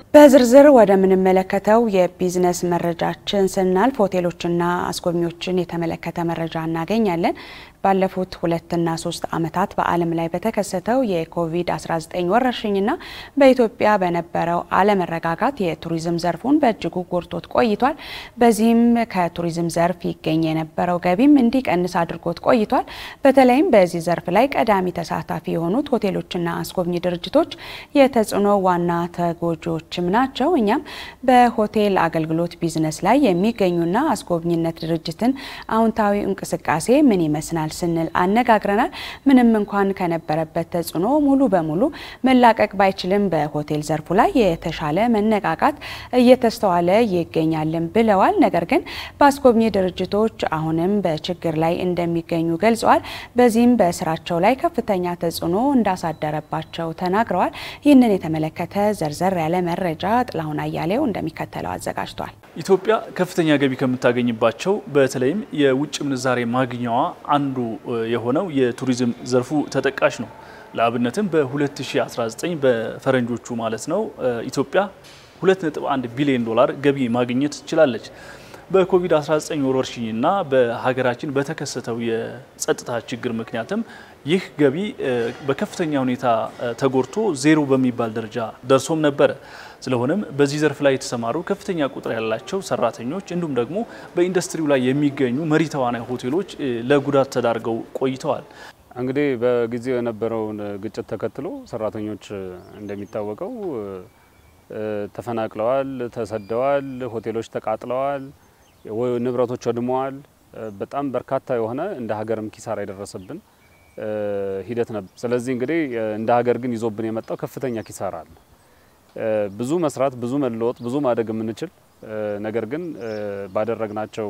በዝርዝር ወደምንመለከተው የቢዝነስ መረጃችን ስናልፍ ሆቴሎችና አስጎብኚዎችን የተመለከተ መረጃ እናገኛለን። ባለፉት ሁለትና ሶስት ዓመታት በዓለም ላይ በተከሰተው የኮቪድ-19 ወረርሽኝና በኢትዮጵያ በነበረው አለመረጋጋት የቱሪዝም ዘርፉን በእጅጉ ጎድቶት ቆይቷል። በዚህም ከቱሪዝም ዘርፍ ይገኝ የነበረው ገቢም እንዲቀንስ አድርጎት ቆይቷል። በተለይም በዚህ ዘርፍ ላይ ቀዳሚ ተሳታፊ የሆኑት ሆቴሎችና አስጎብኚ ድርጅቶች የተጽዕኖ ዋና ተጎጂዎችም ናቸው። እኛም በሆቴል አገልግሎት ቢዝነስ ላይ የሚገኙና አስጎብኝነት ድርጅትን አዎንታዊ እንቅስቃሴ ምን ይመስላል ስንል አነጋግረናል። ምንም እንኳን ከነበረበት ተጽዕኖ ሙሉ በሙሉ መላቀቅ ባይችልም በሆቴል ዘርፉ ላይ የተሻለ መነቃቃት እየተስተዋለ ይገኛልን ብለዋል። ነገር ግን በአስጎብኚ ድርጅቶች አሁንም በችግር ላይ እንደሚገኙ ገልጸዋል። በዚህም በስራቸው ላይ ከፍተኛ ተጽዕኖ እንዳሳደረባቸው ተናግረዋል። ይህንን የተመለከተ ዘርዘር ያለ መረጃ ጥላሁን አያሌው እንደሚከተለው አዘጋጅቷል። ኢትዮጵያ ከፍተኛ ገቢ ከምታገኝባቸው በተለይም የውጭ ምንዛሬ ማግኛዋ አንዱ የሆነው የቱሪዝም ዘርፉ ተጠቃሽ ነው። ለአብነትም በ2019 በፈረንጆቹ ማለት ነው ኢትዮጵያ 2.1 ቢሊዮን ዶላር ገቢ ማግኘት ችላለች። በኮቪድ-19 ወረርሽኝና በሀገራችን በተከሰተው የጸጥታ ችግር ምክንያትም ይህ ገቢ በከፍተኛ ሁኔታ ተጎድቶ ዜሮ በሚባል ደረጃ ደርሶም ነበረ። ስለሆነም በዚህ ዘርፍ ላይ የተሰማሩ ከፍተኛ ቁጥር ያላቸው ሰራተኞች እንዲሁም ደግሞ በኢንዱስትሪው ላይ የሚገኙ መሪ ተዋናይ ሆቴሎች ለጉዳት ተዳርገው ቆይተዋል። እንግዲህ በጊዜው የነበረውን ግጭት ተከትሎ ሰራተኞች እንደሚታወቀው ተፈናቅለዋል፣ ተሰደዋል፣ ሆቴሎች ተቃጥለዋል፣ ንብረቶች ወድመዋል። በጣም በርካታ የሆነ እንደ ሀገርም ኪሳራ የደረሰብን ሂደት ነበር። ስለዚህ እንግዲህ እንደ ሀገር ግን ይዞብን የመጣው ከፍተኛ ኪሳራ አለ። ብዙ መስራት፣ ብዙ መለወጥ፣ ብዙ ማደግ የምንችል ነገር ግን ባደረግናቸው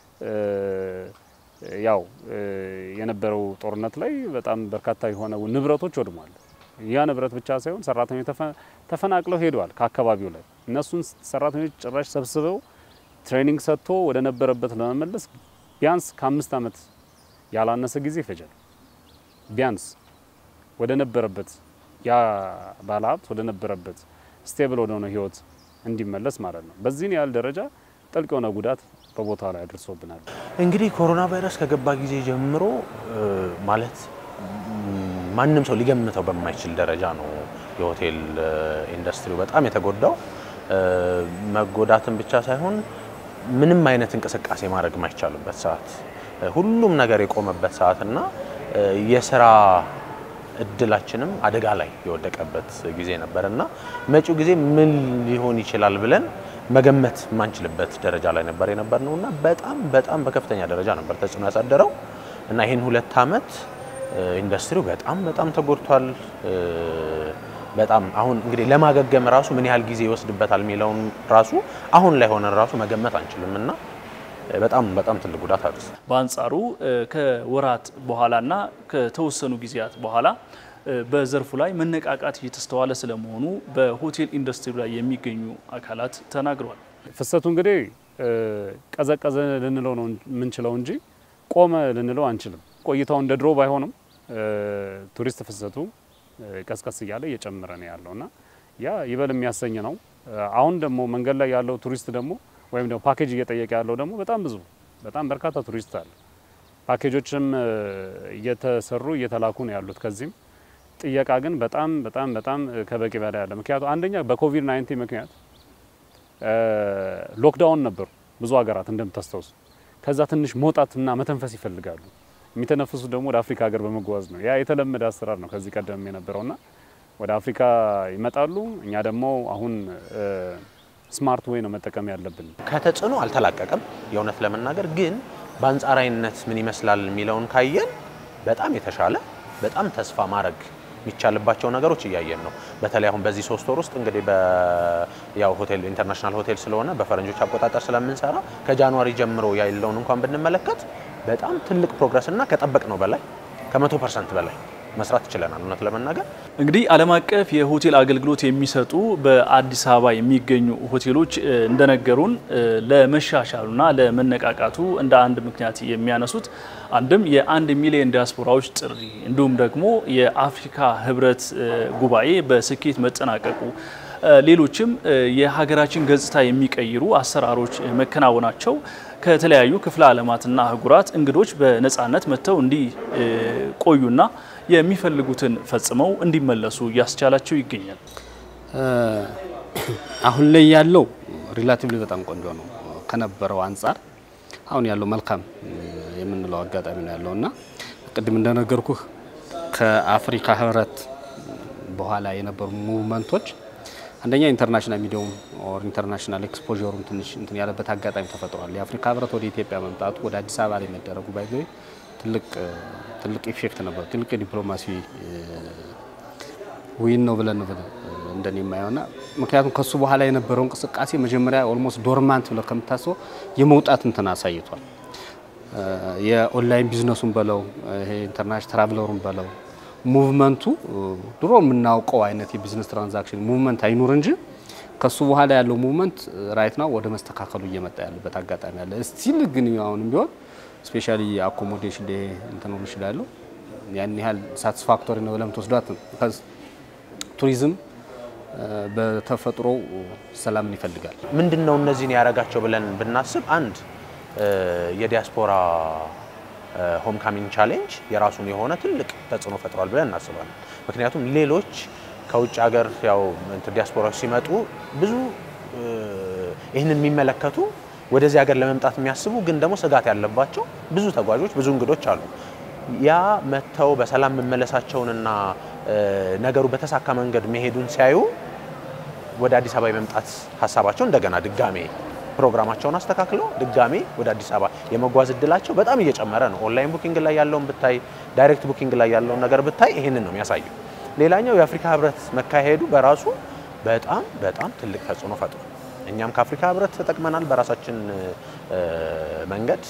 ያው የነበረው ጦርነት ላይ በጣም በርካታ የሆነ ንብረቶች ወድሟል። ያ ንብረት ብቻ ሳይሆን ሰራተኞች ተፈናቅለው ሄደዋል ከአካባቢው ላይ እነሱን ሰራተኞች ጭራሽ ሰብስበው ትሬኒንግ ሰጥቶ ወደ ነበረበት ለመመለስ ቢያንስ ከአምስት ዓመት ያላነሰ ጊዜ ይፈጃል። ቢያንስ ወደ ነበረበት ያ ባለሀብት ወደ ነበረበት ስቴብል ወደሆነ ህይወት እንዲመለስ ማለት ነው። በዚህን ያህል ደረጃ ጥልቅ የሆነ ጉዳት በቦታው ላይ አድርሶብናል። እንግዲህ ኮሮና ቫይረስ ከገባ ጊዜ ጀምሮ ማለት ማንም ሰው ሊገምተው በማይችል ደረጃ ነው የሆቴል ኢንዱስትሪው በጣም የተጎዳው። መጎዳትን ብቻ ሳይሆን ምንም አይነት እንቅስቃሴ ማድረግ የማይቻልበት ሰዓት፣ ሁሉም ነገር የቆመበት ሰዓት እና የስራ እድላችንም አደጋ ላይ የወደቀበት ጊዜ ነበር እና መጪው ጊዜ ምን ሊሆን ይችላል ብለን መገመት የማንችልበት ደረጃ ላይ ነበር የነበር ነው እና በጣም በጣም በከፍተኛ ደረጃ ነበር ተጽዕኖ ያሳደረው እና ይህን ሁለት ዓመት ኢንዱስትሪው በጣም በጣም ተጎድቷል። በጣም አሁን እንግዲህ ለማገገም ራሱ ምን ያህል ጊዜ ይወስድበታል የሚለውን ራሱ አሁን ላይ ሆነን ራሱ መገመት አንችልም እና በጣም በጣም ትልቅ ጉዳት አድርስ በአንጻሩ ከወራት በኋላና ከተወሰኑ ጊዜያት በኋላ በዘርፉ ላይ መነቃቃት እየተስተዋለ ስለመሆኑ በሆቴል ኢንዱስትሪ ላይ የሚገኙ አካላት ተናግረዋል። ፍሰቱ እንግዲህ ቀዘቀዘ ልንለው ነው የምንችለው እንጂ ቆመ ልንለው አንችልም። ቆይታው እንደ ድሮ ባይሆንም ቱሪስት ፍሰቱ ቀስቀስ እያለ እየጨመረ ነው ያለው እና ያ ይበል የሚያሰኝ ነው። አሁን ደግሞ መንገድ ላይ ያለው ቱሪስት ደግሞ ወይም ደግሞ ፓኬጅ እየጠየቀ ያለው ደግሞ በጣም ብዙ በጣም በርካታ ቱሪስት አለ። ፓኬጆችም እየተሰሩ እየተላኩ ነው ያሉት። ከዚህም ጥየቃ ግን በጣም በጣም በጣም ከበቂ በላይ አለ። ምክንያቱ አንደኛ በኮቪድ 19 ምክንያት ሎክዳውን ነበሩ ብዙ ሀገራት እንደምታስታውሱ። ከዛ ትንሽ መውጣትና መተንፈስ ይፈልጋሉ። የሚተነፍሱ ደግሞ ወደ አፍሪካ ሀገር በመጓዝ ነው። ያ የተለመደ አሰራር ነው ከዚህ ቀደም የነበረውና ወደ አፍሪካ ይመጣሉ። እኛ ደግሞ አሁን ስማርት ወይ ነው መጠቀም ያለብን። ከተጽዕኖ አልተላቀቀም። የእውነት ለመናገር ግን በአንጻራዊነት ምን ይመስላል የሚለውን ካየን በጣም የተሻለ በጣም ተስፋ ማድረግ የሚቻልባቸው ነገሮች እያየን ነው። በተለይ አሁን በዚህ ሶስት ወር ውስጥ እንግዲህ ያው ሆቴል ኢንተርናሽናል ሆቴል ስለሆነ በፈረንጆች አቆጣጠር ስለምንሰራ ከጃንዋሪ ጀምሮ ያለውን እንኳን ብንመለከት በጣም ትልቅ ፕሮግረስ እና ከጠበቅነው በላይ ከመቶ ፐርሰንት በላይ መስራት ይችለናል። እውነት ለመናገር እንግዲህ ዓለም አቀፍ የሆቴል አገልግሎት የሚሰጡ በአዲስ አበባ የሚገኙ ሆቴሎች እንደነገሩን ለመሻሻሉና ለመነቃቃቱ እንደ አንድ ምክንያት የሚያነሱት አንድም የአንድ ሚሊዮን ዲያስፖራዎች ጥሪ እንዲሁም ደግሞ የአፍሪካ ሕብረት ጉባኤ በስኬት መጠናቀቁ ሌሎችም የሀገራችን ገጽታ የሚቀይሩ አሰራሮች መከናወናቸው ከተለያዩ ክፍለ ዓለማትና አህጉራት እንግዶች በነፃነት መጥተው እንዲቆዩና የሚፈልጉትን ፈጽመው እንዲመለሱ እያስቻላቸው ይገኛል። አሁን ላይ ያለው ሪላቲቭሊ በጣም ቆንጆ ነው ከነበረው አንጻር አሁን ያለው መልካም የምንለው አጋጣሚ ነው ያለው እና ቅድም እንደነገርኩህ ከአፍሪካ ህብረት በኋላ የነበሩ ሙቭመንቶች አንደኛ ኢንተርናሽናል ሚዲያውም ኦር ኢንተርናሽናል ኤክስፖሩም ትንሽ እንትን ያለበት አጋጣሚ ተፈጥሯል። የአፍሪካ ህብረት ወደ ኢትዮጵያ መምጣቱ ወደ አዲስ አበባ ላይ መደረጉ ባይዘ ትልቅ ትልቅ ኢፌክት ነበሩ። ትልቅ የዲፕሎማሲ ዊን ነው ብለን እንደኔ የማየውና ምክንያቱም ከሱ በኋላ የነበረው እንቅስቃሴ መጀመሪያ ኦልሞስት ዶርማንት ብለ ከምታስበው የመውጣት እንትን አሳይቷል። የኦንላይን ቢዝነሱን በለው ይሄ ኢንተርናሽናል ትራቭለሩን በለው ሙቭመንቱ ድሮ የምናውቀው አይነት የቢዝነስ ትራንዛክሽን ሙቭመንት አይኑር እንጂ ከሱ በኋላ ያለው ሙቭመንት ራይት ነው ወደ መስተካከሉ እየመጣ ያለበት አጋጣሚ አለ። ስቲል ግን አሁንም ቢሆን ስፔሻሊ አኮሞዴሽን ላይ እንትኑ ይችላሉ ያን ያህል ሳቲስፋክቶሪ ነው ብለም ትወስዷት ቱሪዝም በተፈጥሮ ሰላምን ይፈልጋል። ምንድን ነው እነዚህን ያደረጋቸው ብለን ብናስብ አንድ የዲያስፖራ ሆም ካሚንግ ቻሌንጅ የራሱን የሆነ ትልቅ ተጽዕኖ ፈጥሯል ብለን እናስባለን። ምክንያቱም ሌሎች ከውጭ ሀገር ያው ዲያስፖራዎች ሲመጡ ብዙ ይህንን የሚመለከቱ ወደዚህ ሀገር ለመምጣት የሚያስቡ ግን ደግሞ ስጋት ያለባቸው ብዙ ተጓዦች፣ ብዙ እንግዶች አሉ። ያ መጥተው በሰላም መመለሳቸውንና ነገሩ በተሳካ መንገድ መሄዱን ሲያዩ ወደ አዲስ አበባ የመምጣት ሀሳባቸው እንደገና ድጋሜ ፕሮግራማቸውን አስተካክለው ድጋሜ ወደ አዲስ አበባ የመጓዝ እድላቸው በጣም እየጨመረ ነው። ኦንላይን ቡኪንግ ላይ ያለውን ብታይ፣ ዳይሬክት ቡኪንግ ላይ ያለውን ነገር ብታይ ይህንን ነው የሚያሳየው። ሌላኛው የአፍሪካ ህብረት መካሄዱ በራሱ በጣም በጣም ትልቅ ተጽዕኖ ፈጥሯል። እኛም ከአፍሪካ ህብረት ተጠቅመናል በራሳችን መንገድ።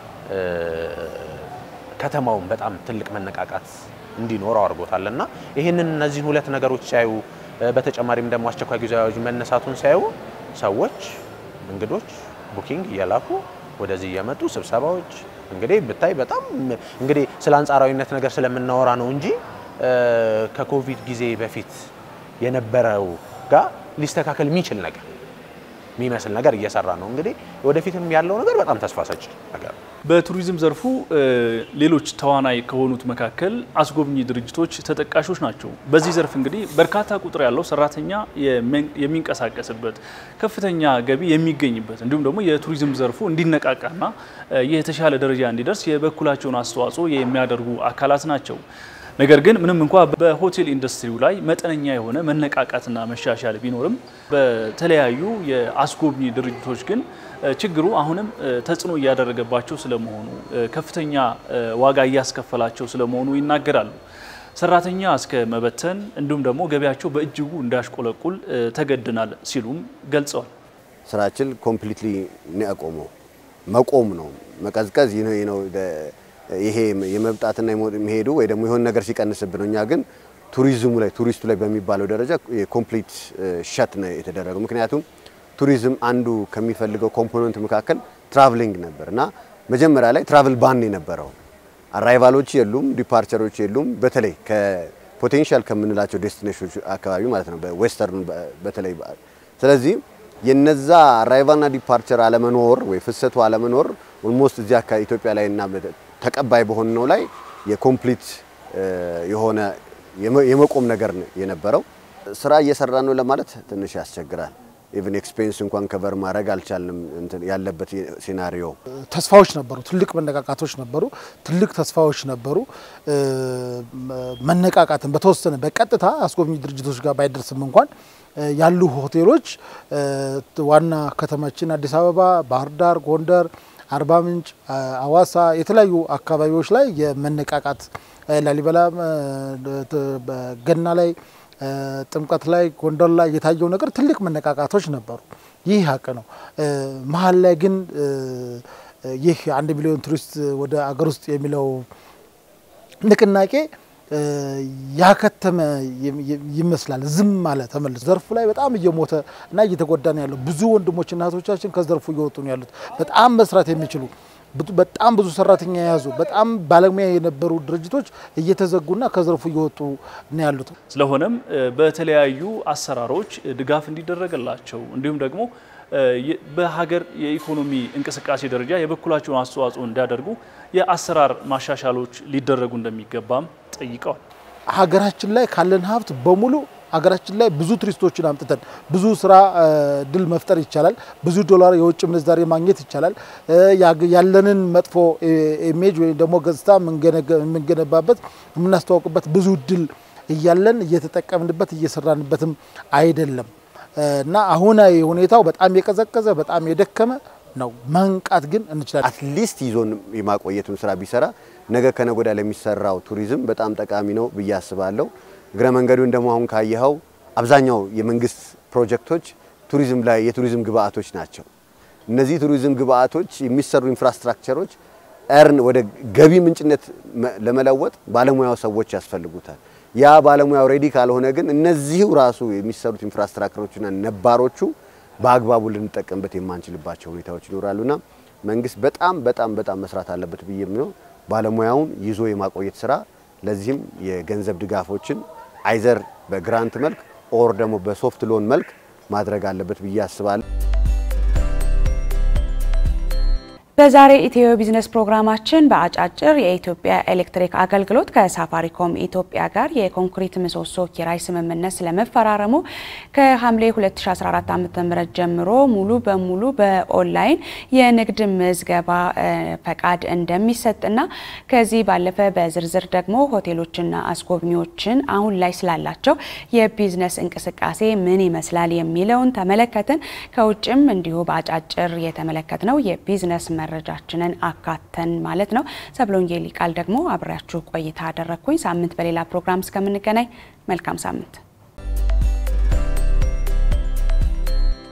ከተማውን በጣም ትልቅ መነቃቃት እንዲኖረው አድርጎታል እና ይህንን እነዚህን ሁለት ነገሮች ሲያዩ በተጨማሪም ደግሞ አስቸኳይ ጊዜ አዋጁ መነሳቱን ሲያዩ ሰዎች እንግዶች ቡኪንግ እየላኩ ወደዚህ እየመጡ ስብሰባዎች እንግዲህ ብታይ በጣም እንግዲህ ስለ አንጻራዊነት ነገር ስለምናወራ ነው እንጂ ከኮቪድ ጊዜ በፊት የነበረው ጋር ሊስተካከል የሚችል ነገር የሚመስል ነገር እየሰራ ነው። እንግዲህ ወደፊትም ያለው ነገር በጣም ተስፋ ሰጪ ነገር ነው። በቱሪዝም ዘርፉ ሌሎች ተዋናይ ከሆኑት መካከል አስጎብኚ ድርጅቶች ተጠቃሾች ናቸው። በዚህ ዘርፍ እንግዲህ በርካታ ቁጥር ያለው ሰራተኛ የሚንቀሳቀስበት ከፍተኛ ገቢ የሚገኝበት እንዲሁም ደግሞ የቱሪዝም ዘርፉ እንዲነቃቃና የተሻለ ደረጃ እንዲደርስ የበኩላቸውን አስተዋጽኦ የሚያደርጉ አካላት ናቸው። ነገር ግን ምንም እንኳ በሆቴል ኢንዱስትሪው ላይ መጠነኛ የሆነ መነቃቃትና መሻሻል ቢኖርም በተለያዩ የአስጎብኚ ድርጅቶች ግን ችግሩ አሁንም ተጽዕኖ እያደረገባቸው ስለመሆኑ ከፍተኛ ዋጋ እያስከፈላቸው ስለመሆኑ ይናገራሉ። ሰራተኛ እስከ መበተን እንዲሁም ደግሞ ገበያቸው በእጅጉ እንዳሽቆለቁል ተገድናል ሲሉም ገልጸዋል። ስራችን ኮምፕሊትሊ ነው ያቆመው። መቆም ነው መቀዝቀዝ ይህ ነው ይሄ የመብጣትና የሚሄዱ ወይ ደግሞ የሆነ ነገር ሲቀንስብን፣ እኛ ግን ቱሪዝሙ ላይ ቱሪስቱ ላይ በሚባለው ደረጃ ኮምፕሊት ሸት ነው የተደረገው። ምክንያቱም ቱሪዝም አንዱ ከሚፈልገው ኮምፖነንት መካከል ትራቭሊንግ ነበር እና መጀመሪያ ላይ ትራቭል ባን የነበረው አራይቫሎች የሉም፣ ዲፓርቸሮች የሉም። በተለይ ከፖቴንሻል ከምንላቸው ዴስቲኔሽኖች አካባቢ ማለት ነው በዌስተርን በተለይ ስለዚህ የነዛ አራይቫልና ዲፓርቸር አለመኖር ወይ ፍሰቱ አለመኖር ኦልሞስት እዚህ አካባቢ ኢትዮጵያ ላይ እና ተቀባይ በሆነው ላይ የኮምፕሊት የሆነ የመቆም ነገር የነበረው ስራ እየሰራ ነው ለማለት ትንሽ ያስቸግራል። ኢቭን ኤክስፔንስ እንኳን ከቨር ማድረግ አልቻልንም ያለበት ሴናሪዮ። ተስፋዎች ነበሩ፣ ትልቅ መነቃቃቶች ነበሩ፣ ትልቅ ተስፋዎች ነበሩ። መነቃቃትን በተወሰነ በቀጥታ አስጎብኚ ድርጅቶች ጋር ባይደርስም እንኳን ያሉ ሆቴሎች ዋና ከተማችን አዲስ አበባ፣ ባህር ዳር፣ ጎንደር አርባ ምንጭ፣ አዋሳ የተለያዩ አካባቢዎች ላይ የመነቃቃት ላሊበላ፣ ገና ላይ፣ ጥምቀት ላይ፣ ጎንደር ላይ የታየው ነገር ትልቅ መነቃቃቶች ነበሩ። ይህ ሀቅ ነው። መሀል ላይ ግን ይህ አንድ ሚሊዮን ቱሪስት ወደ አገር ውስጥ የሚለው ንቅናቄ ያከተመ ይመስላል። ዝም አለ ተመልሶ። ዘርፉ ላይ በጣም እየሞተ እና እየተጎዳ ነው ያለው። ብዙ ወንድሞችና እህቶቻችን ከዘርፉ እየወጡ ነው ያሉት። በጣም መስራት የሚችሉ በጣም ብዙ ሰራተኛ የያዙ በጣም ባለሙያ የነበሩ ድርጅቶች እየተዘጉና ከዘርፉ እየወጡ ነው ያሉት። ስለሆነም በተለያዩ አሰራሮች ድጋፍ እንዲደረግላቸው እንዲሁም ደግሞ በሀገር የኢኮኖሚ እንቅስቃሴ ደረጃ የበኩላቸውን አስተዋጽኦ እንዲያደርጉ የአሰራር ማሻሻሎች ሊደረጉ እንደሚገባም ጠይቀዋል። ሀገራችን ላይ ካለን ሀብት በሙሉ ሀገራችን ላይ ብዙ ቱሪስቶችን አምጥተን ብዙ ስራ ድል መፍጠር ይቻላል። ብዙ ዶላር የውጭ ምንዛሬ ማግኘት ይቻላል። ያለንን መጥፎ ኢሜጅ ወይም ደግሞ ገጽታ የምንገነባበት የምናስተዋውቅበት ብዙ ድል እያለን እየተጠቀምንበት እየሰራንበትም አይደለም እና አሁናዊ ሁኔታው በጣም የቀዘቀዘ በጣም የደከመ ነው። መንቃት ግን እንችላለን። አትሊስት ይዞን የማቆየቱን ስራ ቢሰራ ነገ ከነገ ወዲያ ለሚሰራው ቱሪዝም በጣም ጠቃሚ ነው ብዬ አስባለሁ። እግረ መንገዱን ደግሞ አሁን ካየኸው አብዛኛው የመንግስት ፕሮጀክቶች ቱሪዝም ላይ የቱሪዝም ግብአቶች ናቸው። እነዚህ ቱሪዝም ግብአቶች የሚሰሩ ኢንፍራስትራክቸሮች እርን ወደ ገቢ ምንጭነት ለመለወጥ ባለሙያው ሰዎች ያስፈልጉታል። ያ ባለሙያው ሬዲ ካልሆነ ግን እነዚሁ ራሱ የሚሰሩት ኢንፍራስትራክቸሮችና ነባሮቹ በአግባቡ ልንጠቀምበት የማንችልባቸው ሁኔታዎች ይኖራሉና መንግስት በጣም በጣም በጣም መስራት አለበት ብዬ ነው ባለሙያውን ይዞ የማቆየት ስራ። ለዚህም የገንዘብ ድጋፎችን አይዘር በግራንት መልክ ኦር ደግሞ በሶፍት ሎን መልክ ማድረግ አለበት ብዬ አስባለሁ። በዛሬ ኢትዮ ቢዝነስ ፕሮግራማችን በአጫጭር የኢትዮጵያ ኤሌክትሪክ አገልግሎት ከሳፋሪኮም ኢትዮጵያ ጋር የኮንክሪት ምሰሶ ኪራይ ስምምነት ስለመፈራረሙ ከሐምሌ 2014 ዓ.ም ጀምሮ ሙሉ በሙሉ በኦንላይን የንግድ ምዝገባ ፈቃድ እንደሚሰጥና ከዚህ ባለፈ በዝርዝር ደግሞ ሆቴሎችና አስጎብኚዎችን አሁን ላይ ስላላቸው የቢዝነስ እንቅስቃሴ ምን ይመስላል የሚለውን ተመለከትን። ከውጭም እንዲሁ በአጫጭር የተመለከትነው የቢዝነስ መረጃችንን አካተን ማለት ነው። ሰብሎንጌ ሊቃል ደግሞ አብሬያችሁ ቆይታ አደረግኩኝ። ሳምንት በሌላ ፕሮግራም እስከምንገናኝ መልካም ሳምንት